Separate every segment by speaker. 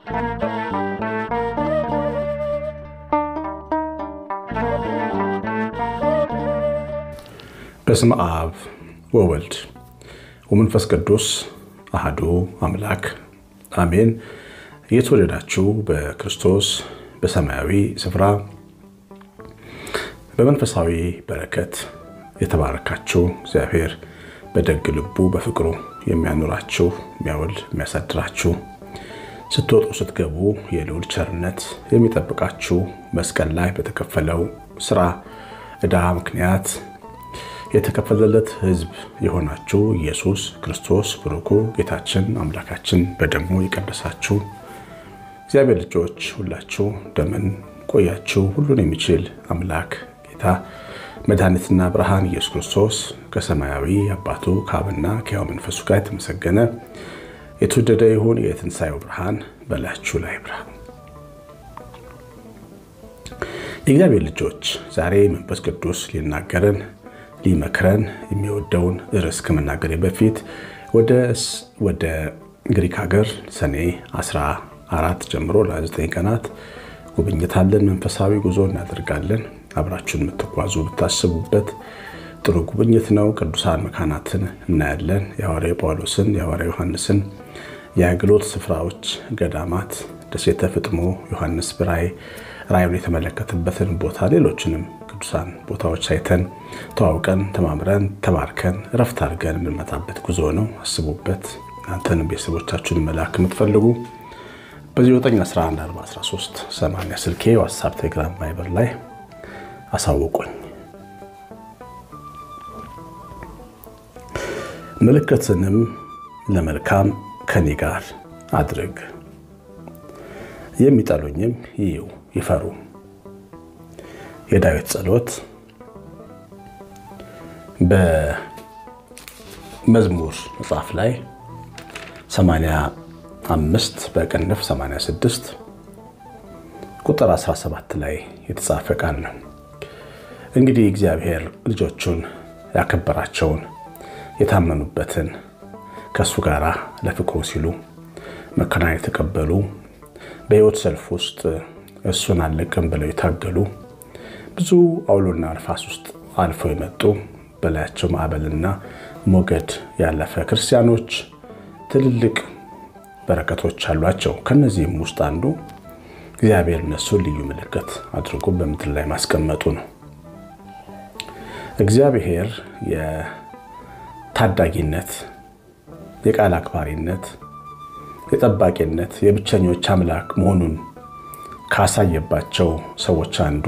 Speaker 1: በስመ አብ ወወልድ ወመንፈስ ቅዱስ አሐዱ አምላክ አሜን። የተወደዳችሁ በክርስቶስ በሰማያዊ ስፍራ በመንፈሳዊ በረከት የተባረካችሁ እግዚአብሔር በደግ ልቡ በፍቅሩ የሚያኖራችሁ የሚያውል የሚያሳድራችሁ ስትወጡ ስትገቡ የልዑል ቸርነት የሚጠብቃችሁ መስቀል ላይ በተከፈለው ስራ ዕዳ ምክንያት የተከፈለለት ሕዝብ የሆናችሁ ኢየሱስ ክርስቶስ ብሩኩ ጌታችን አምላካችን በደሙ የቀደሳችሁ እግዚአብሔር ልጆች ሁላችሁ እንደምን ቆያችሁ? ሁሉን የሚችል አምላክ ጌታ መድኃኒትና ብርሃን ኢየሱስ ክርስቶስ ከሰማያዊ አባቱ ከአብና ከሕያው መንፈሱ ጋር የተመሰገነ የተወደደ ይሁን። የትንሣኤው ብርሃን በላያችሁ ላይ ብራ። የእግዚአብሔር ልጆች ዛሬ መንፈስ ቅዱስ ሊናገረን ሊመክረን የሚወደውን ርዕስ ከመናገሬ በፊት ወደ ግሪክ ሀገር ሰኔ 14 ጀምሮ ለ9 ቀናት ጉብኝት አለን። መንፈሳዊ ጉዞ እናደርጋለን። አብራችሁን የምትጓዙ ብታስቡበት ጥሩ ጉብኝት ነው። ቅዱሳን መካናትን እናያለን። የሐዋርያው ጳውሎስን፣ የሐዋርያው ዮሐንስን የአገልግሎት ስፍራዎች፣ ገዳማት፣ ደሴተ ፍጥሞ፣ ዮሐንስ በራእይ ራእዩን የተመለከተበትን ቦታ፣ ሌሎችንም ቅዱሳን ቦታዎች አይተን ተዋውቀን ተማምረን ተባርከን እረፍት አድርገን የምንመጣበት ጉዞ ነው። አስቡበት። እናንተንም ቤተሰቦቻችሁን መላክ የምትፈልጉ በ9114113 80 ስልኬ ዋትሳፕ፣ ቴሌግራም፣ ቫይበር ላይ አሳውቁኝ። ምልክትንም ለመልካም ከኔ ጋር አድርግ፣ የሚጠሉኝም ይዩ ይፈሩ። የዳዊት ጸሎት በመዝሙር መጽሐፍ ላይ 85 በቅንፍ 86 ቁጥር 17 ላይ የተጻፈ ቃል ነው። እንግዲህ እግዚአብሔር ልጆቹን ያከበራቸውን የታመኑበትን ከእሱ ጋር ለፍቅሩ ሲሉ መከራን የተቀበሉ በሕይወት ሰልፍ ውስጥ እሱን አለቅም ብለው የታገሉ ብዙ አውሎና ንፋስ ውስጥ አልፈው የመጡ በላያቸው ማዕበልና ሞገድ ያለፈ ክርስቲያኖች ትልልቅ በረከቶች አሏቸው። ከነዚህም ውስጥ አንዱ እግዚአብሔር እነሱን ልዩ ምልክት አድርጎ በምድር ላይ ማስቀመጡ ነው። እግዚአብሔር የታዳጊነት፣ የቃል አክባሪነት፣ የጠባቂነት፣ የብቸኞች አምላክ መሆኑን ካሳየባቸው ሰዎች አንዱ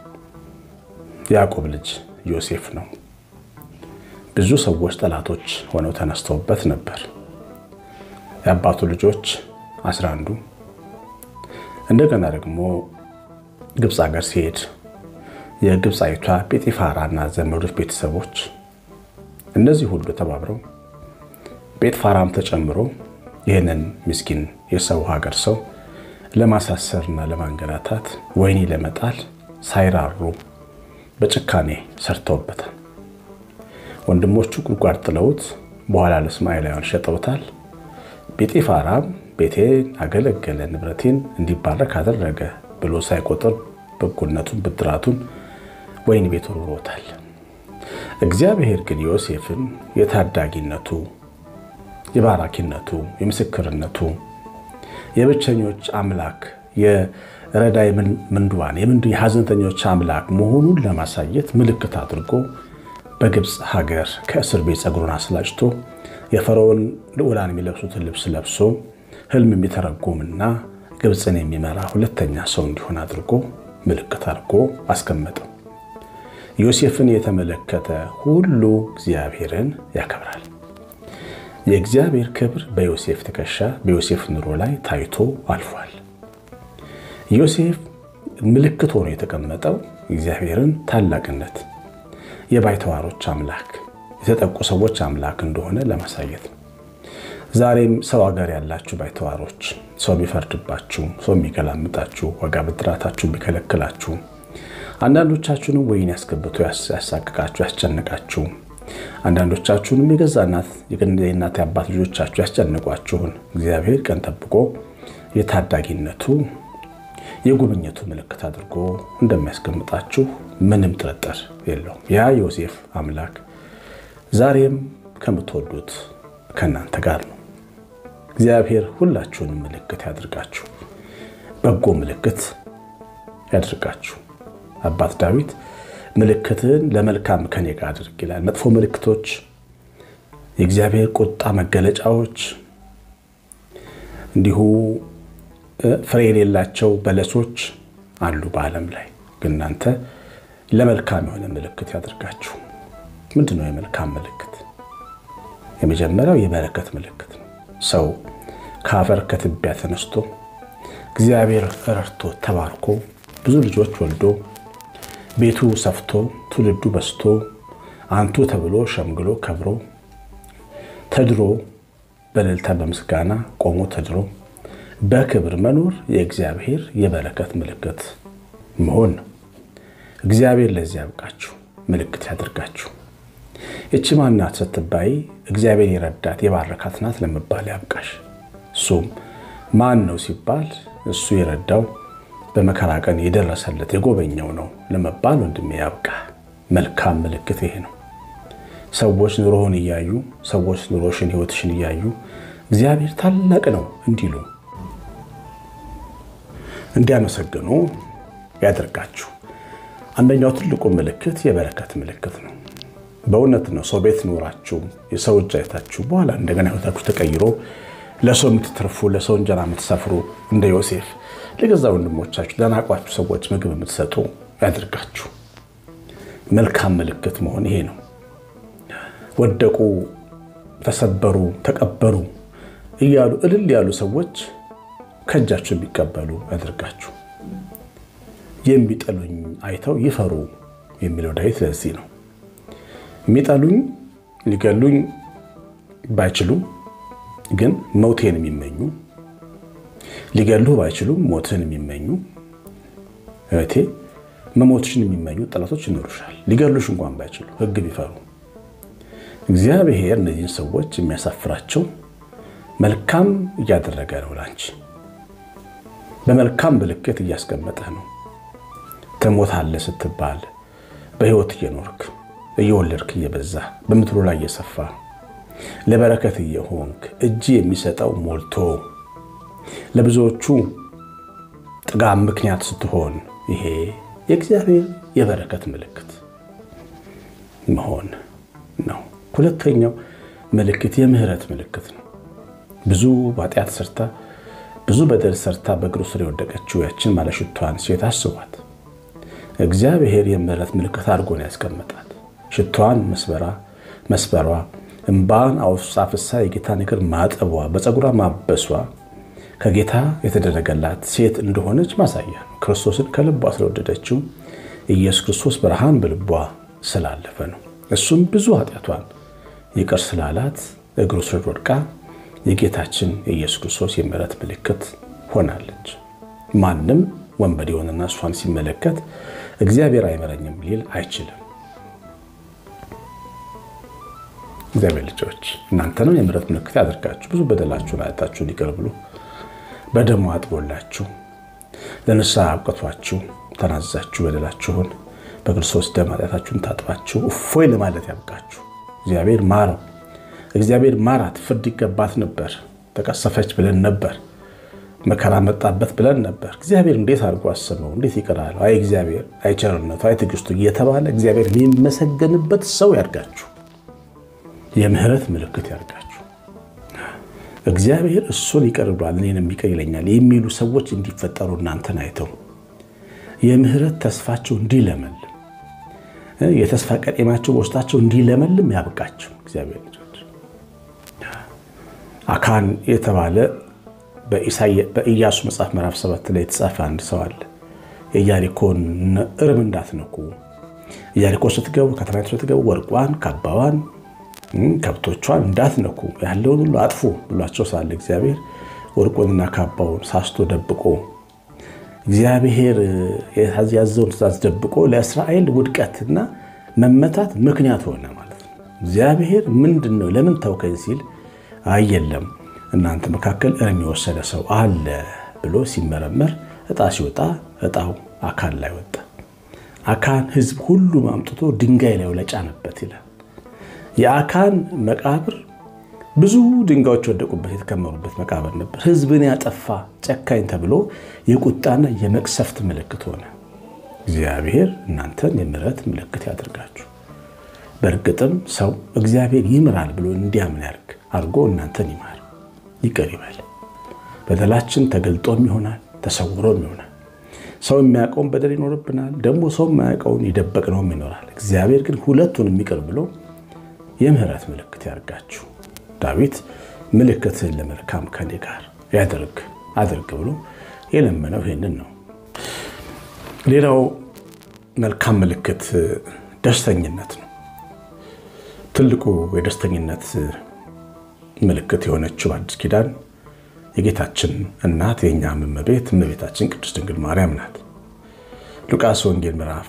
Speaker 1: ያዕቆብ ልጅ ዮሴፍ ነው። ብዙ ሰዎች ጠላቶች ሆነው ተነስተውበት ነበር። የአባቱ ልጆች አስራ አንዱ እንደገና ደግሞ ግብፅ ሀገር ሲሄድ የግብፃዊቷ ጴጢፋራ እና ዘመዶች ቤተሰቦች እነዚህ ሁሉ ተባብረው ጴጥፋራም ተጨምሮ ይህንን ምስኪን የሰው ሀገር ሰው ለማሳሰርና ለማንገላታት ወህኒ ለመጣል ሳይራሩ በጭካኔ ሰርተውበታል። ወንድሞቹ ጉድጓድ ጥለውት በኋላ ለእስማኤላውያን ሸጠውታል። ጴጢፋራም ቤቴን አገለገለ፣ ንብረቴን እንዲባረክ አደረገ ብሎ ሳይቆጥር በጎነቱን ብድራቱን ወህኒ ቤት ወርውሮታል። እግዚአብሔር ግን ዮሴፍን የታዳጊነቱ፣ የባራኪነቱ፣ የምስክርነቱ፣ የብቸኞች አምላክ የረዳይ ምንዱባን የሐዘንተኞች አምላክ መሆኑን ለማሳየት ምልክት አድርጎ በግብፅ ሀገር ከእስር ቤት ፀጉሩን አስላጭቶ የፈርዖን ልዑላን የሚለብሱትን ልብስ ለብሶ ሕልም የሚተረጉምና ግብፅን የሚመራ ሁለተኛ ሰው እንዲሆን አድርጎ ምልክት አድርጎ አስቀመጠው። ዮሴፍን የተመለከተ ሁሉ እግዚአብሔርን ያከብራል። የእግዚአብሔር ክብር በዮሴፍ ትከሻ በዮሴፍ ኑሮ ላይ ታይቶ አልፏል። ዮሴፍ ምልክት ሆኖ የተቀመጠው እግዚአብሔርን ታላቅነት፣ የባይተዋሮች አምላክ፣ የተጠቁ ሰዎች አምላክ እንደሆነ ለማሳየት ነው። ዛሬም ሰው ሀገር ያላችሁ ባይተዋሮች፣ ሰው የሚፈርድባችሁ፣ ሰው የሚገላምጣችሁ፣ ዋጋ ብድራታችሁ የሚከለክላችሁ፣ አንዳንዶቻችሁንም ወይን ያስገብቶ ያሳቅቃችሁ፣ ያስጨንቃችሁ፣ አንዳንዶቻችሁንም የገዛ እናት የእናት አባት ልጆቻችሁ ያስጨንቋችሁን እግዚአብሔር ቀን ጠብቆ የታዳጊነቱ የጉብኝቱ ምልክት አድርጎ እንደሚያስቀምጣችሁ ምንም ጥርጥር የለውም። ያ ዮሴፍ አምላክ ዛሬም ከምትወዱት ከእናንተ ጋር ነው። እግዚአብሔር ሁላችሁንም ምልክት ያድርጋችሁ፣ በጎ ምልክት ያድርጋችሁ። አባት ዳዊት ምልክትን ለመልካም ከኔ ጋር አድርግ ይላል። መጥፎ ምልክቶች፣ የእግዚአብሔር ቁጣ መገለጫዎች፣ እንዲሁ ፍሬ የሌላቸው በለሶች አሉ በዓለም ላይ ግን እናንተ ለመልካም የሆነ ምልክት ያድርጋችሁ። ምንድን ነው የመልካም ምልክት? የመጀመሪያው የበረከት ምልክት ነው። ሰው ከአፈር ከትቢያ ተነስቶ እግዚአብሔር ረድቶ ተባርኮ ብዙ ልጆች ወልዶ ቤቱ ሰፍቶ ትውልዱ በስቶ አንቱ ተብሎ ሸምግሎ ከብሮ ተድሮ በእልልታ በምስጋና ቆሞ ተድሮ በክብር መኖር የእግዚአብሔር የበረከት ምልክት መሆን ነው። እግዚአብሔር ለዚህ ያብቃችሁ፣ ምልክት ያደርጋችሁ። ይቺ ማናት ስትባይ እግዚአብሔር የረዳት የባረካት ናት ለመባል ያብቃሽ። እሱም ማን ነው ሲባል እሱ የረዳው በመከራ ቀን የደረሰለት የጎበኘው ነው ለመባል ወንድሜ ያብቃ። መልካም ምልክት ይሄ ነው። ሰዎች ኑሮህን እያዩ ሰዎች ኑሮሽን ሕይወትሽን እያዩ እግዚአብሔር ታላቅ ነው እንዲሉ እንዲያመሰግኑ ያደርጋችሁ። አንደኛው ትልቁ ምልክት የበረከት ምልክት ነው። በእውነት ነው። ሰው ቤት ኖራችሁ የሰው እጅ አይታችሁ በኋላ እንደገና ሕይወታችሁ ተቀይሮ ለሰው የምትተርፉ ለሰው እንጀራ የምትሰፍሩ እንደ ዮሴፍ ለገዛ ወንድሞቻችሁ ለናቋችሁ ሰዎች ምግብ የምትሰጡ ያደርጋችሁ። መልካም ምልክት መሆን ይሄ ነው። ወደቁ፣ ተሰበሩ፣ ተቀበሩ እያሉ እልል ያሉ ሰዎች ከእጃችሁ የሚቀበሉ ያደርጋችሁ። የሚጠሉኝ አይተው ይፈሩ የሚለው ዳዊት ለዚህ ነው። የሚጠሉኝ ሊገሉኝ ባይችሉም ግን መውቴን የሚመኙ ሊገሉህ ባይችሉም ሞትን የሚመኙ እህቴ መሞትሽን የሚመኙ ጠላቶች ይኖሩሻል። ሊገሉሽ እንኳን ባይችሉ ሕግ ቢፈሩ እግዚአብሔር እነዚህን ሰዎች የሚያሳፍራቸው መልካም እያደረገ ነው። ላንቺ በመልካም ምልክት እያስቀመጠ ነው። ትሞታለህ ስትባል በሕይወት እየኖርክ እየወለድክ እየበዛ በምድሩ ላይ እየሰፋ ለበረከት እየሆንክ እጅ የሚሰጠው ሞልቶ ለብዙዎቹ ጥጋብ ምክንያት ስትሆን ይሄ የእግዚአብሔር የበረከት ምልክት መሆን ነው። ሁለተኛው ምልክት የምህረት ምልክት ነው። ብዙ ኃጢአት ሰርታ ብዙ በደል ሰርታ በእግሩ ስር የወደቀችው ያችን ባለሽቷን ሴት አስቧት። እግዚአብሔር የምህረት ምልክት አድርጎ ነው ያስቀመጣት። ሽቷን መስበራ መስበሯ እምባን አፍሳ የጌታን እግር ማጠቧ በፀጉሯ ማበሷ ከጌታ የተደረገላት ሴት እንደሆነች ማሳያ ነው። ክርስቶስን ከልቧ ስለወደደችው ኢየሱስ ክርስቶስ ብርሃን በልቧ ስላለፈ ነው። እሱም ብዙ ኃጢአቷን ይቅር ስላላት እግሩ ስር ወድቃ የጌታችን የኢየሱስ ክርስቶስ የምህረት ምልክት ሆናለች። ማንም ወንበዴ የሆነና እሷን ሲመለከት እግዚአብሔር አይምረኝም ሊል አይችልም። እግዚአብሔር ልጆች እናንተንም የምህረት ምልክት ያደርጋችሁ። ብዙ በደላችሁን ኃጢአታችሁን ይቅር ብሎ በደሙ አጥቦላችሁ ለንስሐ አብቅቷችሁ ተናዛችሁ በደላችሁን በክርስቶስ ደም ኃጢአታችሁን ታጥባችሁ እፎይ ለማለት ያብቃችሁ። እግዚአብሔር ማረው፣ እግዚአብሔር ማራት። ፍርድ ይገባት ነበር፣ ተቀሰፈች ብለን ነበር፣ መከራ መጣበት ብለን ነበር። እግዚአብሔር እንዴት አድርጎ አስበው፣ እንዴት ይቅራል? አይ እግዚአብሔር፣ አይ ቸርነቱ፣ አይ ትዕግስቱ እየተባለ እግዚአብሔር የሚመሰገንበት ሰው ያድርጋችሁ። የምህረት ምልክት ያድርጋችሁ። እግዚአብሔር እሱን ይቅር ብሏል እኔንም ይቅር ይለኛል የሚሉ ሰዎች እንዲፈጠሩ እናንተን አይተው የምህረት ተስፋቸው እንዲለመልም የተስፋ ቀጤማቸው በውስጣቸው እንዲለመልም ያብቃቸው። እግዚአብሔር ልጆች አካን የተባለ በኢያሱ መጽሐፍ ምዕራፍ ሰባት ላይ የተጻፈ አንድ ሰው አለ። የኢያሪኮን እርም እንዳትነኩ፣ ኢያሪኮ ስትገቡ ከተማይቱ ስትገቡ ወርቋን፣ ካባዋን፣ ከብቶቿን እንዳትነኩ ያለውን ሁሉ አጥፉ ብሏቸው ሳለ እግዚአብሔር ወርቁንና ካባውን ሳስቶ ደብቆ እግዚአብሔር ያዘውን ትእዛዝ ደብቆ ለእስራኤል ውድቀትና መመታት ምክንያት ሆነ ማለት ነው። እግዚአብሔር ምንድን ነው ለምን ተውከኝ ሲል አይ የለም እናንተ መካከል እርም የወሰደ ሰው አለ ብሎ ሲመረመር እጣ ሲወጣ እጣው አካን ላይ ወጣ። አካን ሕዝብ ሁሉ አምጥቶ ድንጋይ ላይ ለጫነበት ይላል። የአካን መቃብር ብዙ ድንጋዮች ወደቁበት የተከመሩበት መቃብር ነበር። ሕዝብን ያጠፋ ጨካኝ ተብሎ የቁጣና የመቅሰፍት ምልክት ሆነ። እግዚአብሔር እናንተን የምሕረት ምልክት ያደርጋችሁ። በእርግጥም ሰው እግዚአብሔር ይምራል ብሎ እንዲያምን ያርግ አድርጎ እናንተን ይማር ይቅር ይበል። በደላችን ተገልጦም ይሆናል ተሰውሮም ይሆናል። ሰው የሚያውቀውን በደል ይኖርብናል፣ ደግሞ ሰው የማያውቀውን የደበቅነውም ይኖራል። እግዚአብሔር ግን ሁለቱንም ይቅር ብሎ የምሕረት ምልክት ያርጋችሁ። ዳዊት ምልክትህን ለመልካም ከኔ ጋር ያደርግ አድርግ ብሎ የለመነው ይሄንን ነው። ሌላው መልካም ምልክት ደስተኝነት ነው። ትልቁ የደስተኝነት ምልክት የሆነችው አዲስ ኪዳን የጌታችን እናት የእኛም እመቤት እመቤታችን ቅድስት ድንግል ማርያም ናት። ሉቃስ ወንጌል ምዕራፍ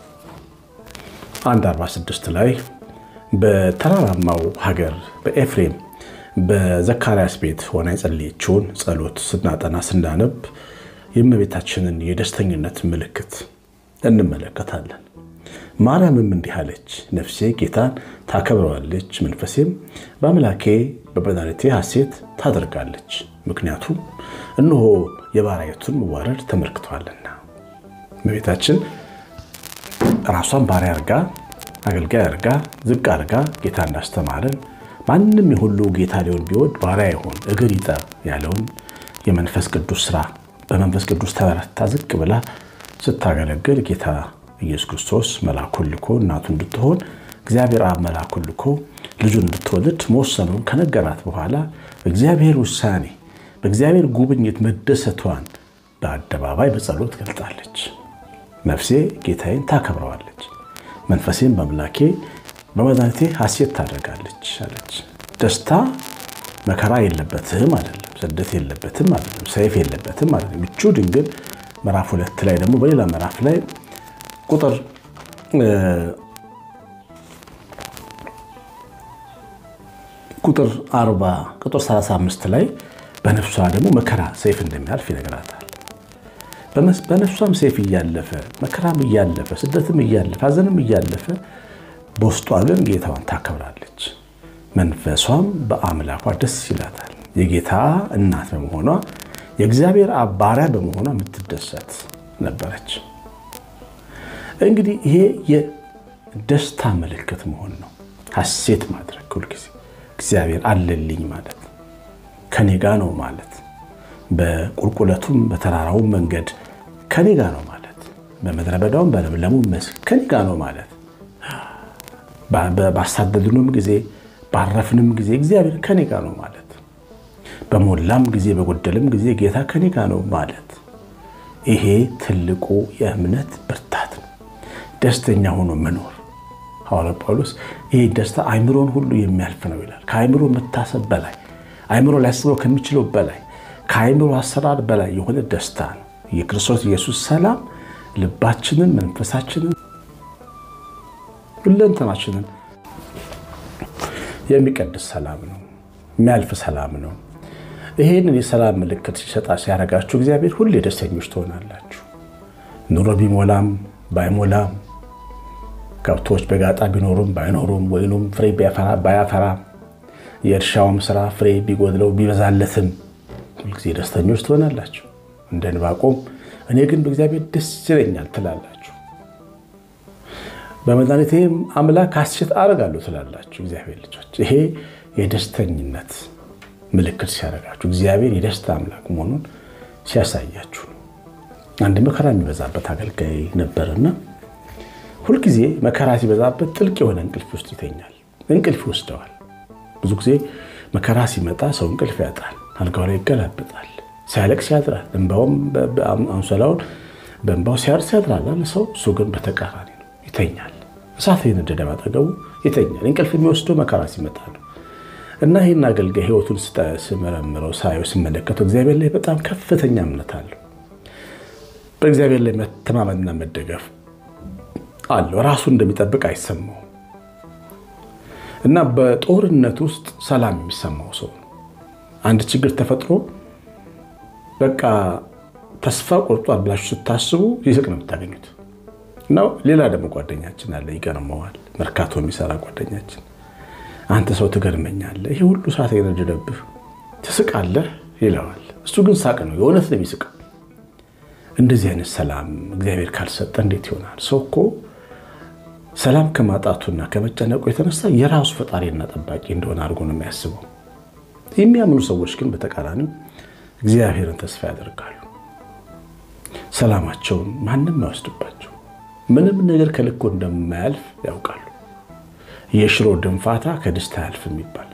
Speaker 1: 1 46 ላይ በተራራማው ሀገር በኤፍሬም በዘካርያስ ቤት ሆና የጸለየችውን ጸሎት ስናጠና ስናነብ የእመቤታችንን የደስተኝነት ምልክት እንመለከታለን። ማርያምም እንዲህ አለች፣ ነፍሴ ጌታን ታከብረዋለች፣ መንፈሴም በአምላኬ በመድኃኒቴ ሐሴት ታደርጋለች፣ ምክንያቱም እነሆ የባሪያይቱን መዋረድ ተመልክቷልና። እመቤታችን ራሷን ባሪያ አርጋ አገልጋይ አርጋ ዝቅ አርጋ ጌታ እንዳስተማረን ማንም የሁሉ ጌታ ሊሆን ቢወድ ባሪያ ይሆን እግር ይጠብ ያለውን የመንፈስ ቅዱስ ስራ በመንፈስ ቅዱስ ተበረታ ዝቅ ብላ ስታገለግል ጌታ ኢየሱስ ክርስቶስ መልአኩን ልኮ እናቱ እንድትሆን እግዚአብሔር አብ መልአኩን ልኮ ልጁን እንድትወልድ መወሰኑን ከነገራት በኋላ በእግዚአብሔር ውሳኔ በእግዚአብሔር ጉብኝት መደሰቷን በአደባባይ በጸሎት ገልጣለች። ነፍሴ ጌታዬን ታከብረዋለች፣ መንፈሴም በአምላኬ በመድኃኒቴ ሐሴት ታደርጋለች አለች። ደስታ መከራ የለበትም አይደለም፣ ስደት የለበትም አይደለም፣ ሰይፍ የለበትም አይደለም። ምቹ ድንግል ምዕራፍ ሁለት ላይ ደግሞ በሌላ ምዕራፍ ላይ ቁጥር ቁጥር 40 ቁጥር 35 ላይ በነፍሷ ደግሞ መከራ ሰይፍ እንደሚያልፍ ይነግራታል። በነፍሷም ሰይፍ እያለፈ መከራም እያለፈ ስደትም እያለፈ ሐዘንም እያለፈ በውስጧ ግን ጌታዋን ታከብራለች። መንፈሷም በአምላኳ ደስ ይላታል። የጌታ እናት በመሆኗ የእግዚአብሔር ባሪያ በመሆኗ የምትደሰት ነበረች። እንግዲህ ይሄ የደስታ ምልክት መሆን ነው። ሐሴት ማድረግ ሁልጊዜ እግዚአብሔር አለልኝ ማለት ከኔ ጋ ነው ማለት በቁልቁለቱም በተራራውም መንገድ ከኔ ጋ ነው ማለት በምድረ በዳውም በለምለሙ መስክ ከኔ ጋ ነው ማለት ባሳደድንም ጊዜ ባረፍንም ጊዜ እግዚአብሔር ከኔ ጋ ነው ማለት በሞላም ጊዜ በጎደልም ጊዜ ጌታ ከኔ ጋ ነው ማለት ይሄ ትልቁ የእምነት ብርታት ነው። ደስተኛ ሆኖ መኖር ሐዋርያ ጳውሎስ ይህ ደስታ አይምሮን ሁሉ የሚያልፍ ነው ይላል። ከአይምሮ መታሰብ በላይ አይምሮ ሊያስበው ከሚችለው በላይ ከአይምሮ አሰራር በላይ የሆነ ደስታ ነው። የክርስቶስ ኢየሱስ ሰላም ልባችንን፣ መንፈሳችንን፣ ሁለንተናችንን የሚቀድስ ሰላም ነው። የሚያልፍ ሰላም ነው። ይህንን የሰላም ምልክት ሲሰጣ ሲያደርጋችሁ እግዚአብሔር ሁሌ ደስተኞች ትሆናላችሁ። ኑሮ ቢሞላም ባይሞላም ከብቶች በጋጣ ቢኖሩም ባይኖሩም ወይኑም ፍሬ ባያፈራም የእርሻውም ስራ ፍሬ ቢጎድለው ቢበዛለትም ሁልጊዜ ደስተኞች ትሆናላችሁ። እንደ ዕንባቆም እኔ ግን በእግዚአብሔር ደስ ይለኛል ትላላችሁ። በመድኃኒቴም አምላክ ሐሴት አደርጋለሁ ትላላችሁ። እግዚአብሔር ልጆች ይሄ የደስተኝነት ምልክት ሲያደርጋችሁ እግዚአብሔር የደስታ አምላክ መሆኑን ሲያሳያችሁ ነው። አንድ መከራ የሚበዛበት አገልጋይ ነበርና ሁልጊዜ መከራ ሲበዛበት ጥልቅ የሆነ እንቅልፍ ውስጥ ይተኛል። እንቅልፍ ይወስደዋል። ብዙ ጊዜ መከራ ሲመጣ ሰው እንቅልፍ ያጣል። አልጋው ላይ ይገላበጣል። ሲያለቅስ ያድራል። እንባውም አንሶላውን በእንባው ሲያርስ ያድራል አለ ሰው። እሱ ግን በተቃራኒ ነው፣ ይተኛል። እሳት የነደደ ባጠገቡ ይተኛል። እንቅልፍ የሚወስደው መከራ ሲመጣ ነው። እና ይህን አገልጋይ ሕይወቱን ስመረምረው ሳየው ስመለከተው እግዚአብሔር ላይ በጣም ከፍተኛ እምነት አለው። በእግዚአብሔር ላይ መተማመንና መደገፍ አለው። ራሱን እንደሚጠብቅ አይሰማው እና በጦርነት ውስጥ ሰላም የሚሰማው ሰው ነው። አንድ ችግር ተፈጥሮ በቃ ተስፋ ቆርጧል ብላችሁ ስታስቡ ይስቅ ነው የምታገኙት። እና ሌላ ደግሞ ጓደኛችን አለ፣ ይገርመዋል። መርካቶ የሚሰራ ጓደኛችን አንተ ሰው ትገርመኛለህ፣ ይሄ ሁሉ ሰዓት የነደደብህ ትስቃለህ ይለዋል። እሱ ግን ሳቅ ነው፣ የእውነት ነው የሚስቅ። እንደዚህ አይነት ሰላም እግዚአብሔር ካልሰጠ እንዴት ይሆናል? ሰው እኮ ሰላም ከማጣቱና ከመጨነቁ የተነሳ የራሱ ፈጣሪና ጠባቂ እንደሆነ አድርጎ ነው የሚያስበው። የሚያምኑ ሰዎች ግን በተቃራኒው እግዚአብሔርን ተስፋ ያደርጋሉ። ሰላማቸውን ማንም አይወስድባቸው። ምንም ነገር ከልኮ እንደማያልፍ ያውቃሉ። የሽሮ ድንፋታ ከድስት አያልፍም ይባል።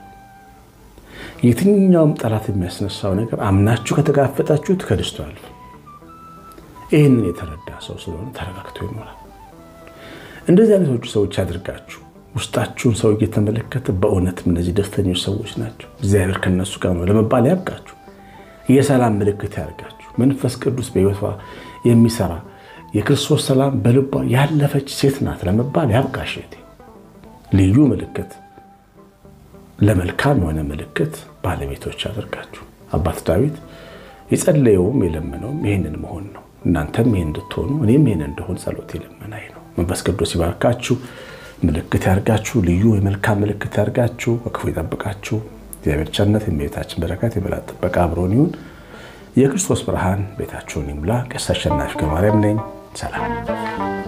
Speaker 1: የትኛውም ጠላት የሚያስነሳው ነገር አምናችሁ ከተጋፈጣችሁት ከድስቱ አያልፍም። ይህንን የተረዳ ሰው ስለሆነ ተረጋግቶ ይኖራል። እንደዚህ አይነቶቹ ሰዎች ያድርጋችሁ። ውስጣችሁን ሰው እየተመለከተ በእውነትም እነዚህ ደስተኞች ሰዎች ናቸው፣ እግዚአብሔር ከነሱ ጋር ነው ለመባል ያብቃችሁ። የሰላም ምልክት ያደርጋችሁ። መንፈስ ቅዱስ በሕይወቷ የሚሰራ የክርስቶስ ሰላም በልቧ ያለፈች ሴት ናት ለመባል ያብቃሽ። ልዩ ምልክት፣ ለመልካም የሆነ ምልክት ባለቤቶች ያደርጋችሁ። አባት ዳዊት የጸለየውም የለመነውም ይህንን መሆን ነው። እናንተም ይህን እንድትሆኑ እኔም ይህን እንደሆን ጸሎት የለመናይ ነው። መንፈስ ቅዱስ ይባርካችሁ፣ ምልክት ያርጋችሁ፣ ልዩ የመልካም ምልክት ያርጋችሁ፣ በክፉ ይጠብቃችሁ። እግዚአብሔር ቸርነት፣ የእመቤታችን በረከት፣ የመላእክት ጥበቃ አብሮን ይሁን። የክርስቶስ ብርሃን ቤታችሁን ይሙላ። ቀሲስ አሸናፊ ገብረማርያም ነኝ። ሰላም